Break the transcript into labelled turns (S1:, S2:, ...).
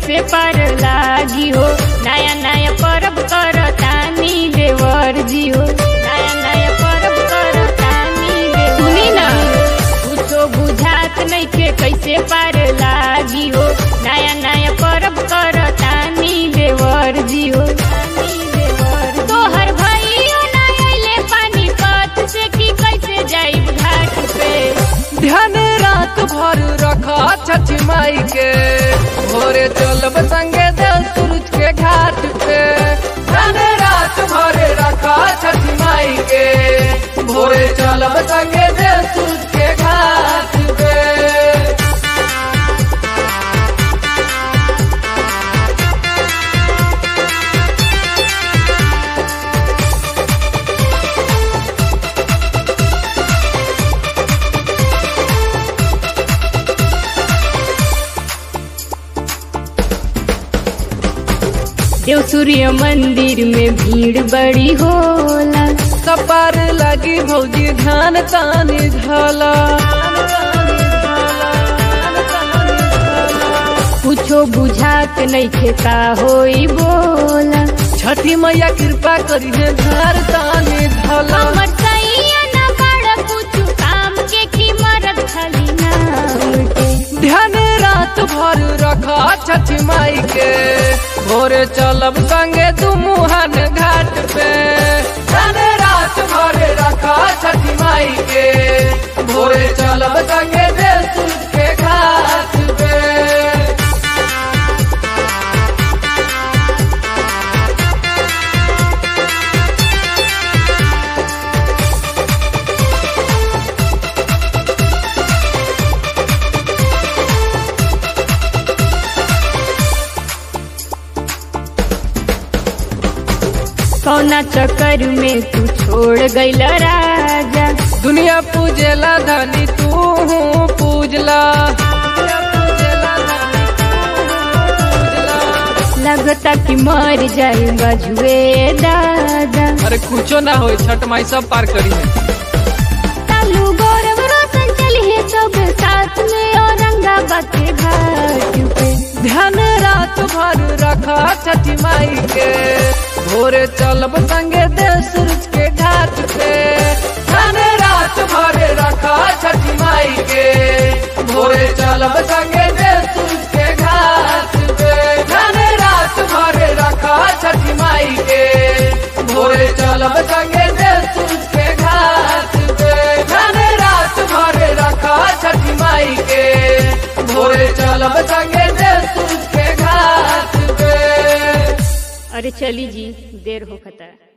S1: कैसे पार लागी हो नया नया परब कर तानी देवर जी हो नया नया परब कर तानी देवर सुनी ना कुछो बुझात नइखे कैसे पार लागी हो नया नया परब कर तानी देवर जी हो तोहर भइयो ना अइले पानी पत से की कैसे जाइब घाट पे
S2: ध्यान रात भर रखा छठी माई के भोरे चलब संगे देव सूरज के घाट पे ध्यान रात भर रखा छठी माई के भोरे चलब संगे देव सूरज के घाट पे
S1: देव सूर्य मंदिर में भीड़ बड़ी होला
S2: कपार लगी भौजी ध्यान तानी धला
S1: कुछो बुझात नइखे का होई बोला
S2: छठी मैया कृपा करी है धार तानी धला
S1: हमर सैया ना बड़ा कुछ काम के की मरद खाली नाम के
S2: ध्यान रात भर रखा छठी माई के भोरे चलब संगे तू मुहन घाट पे ध्यान रात भर रखा छठी माई के भोरे चलब संगे देव सूरज के घाट पे
S1: कौना चक्कर में तू छोड़ गइल राजा
S2: दुनिया पूजेला धनी तू पूजला दुनिया पूजेला धनी तू पूजला।
S1: लगता कि मर जाएगा जुए दादा
S2: अरे कुछो ना हो छठ माई सब पार करी है
S1: तालू गौरव रोशन चली है सब साथ में औरंगाबाद के घाट पे
S2: ध्यान रात भर रखा छठी माई के भोरे चलब संगे देव सूरज के घाट पे ध्यान रात भर रखा छठी माई के भोरे चलब संगे देव सूरज के घाट पे ध्यान रात भर रखा छठी माई के भोरे चलब संगे देव सूरज के घाट पे ध्यान रात भर रखा छठी माई के भोरे चलब संगे देव सूरज के घाट पे
S1: अरे चली जी देर हो खता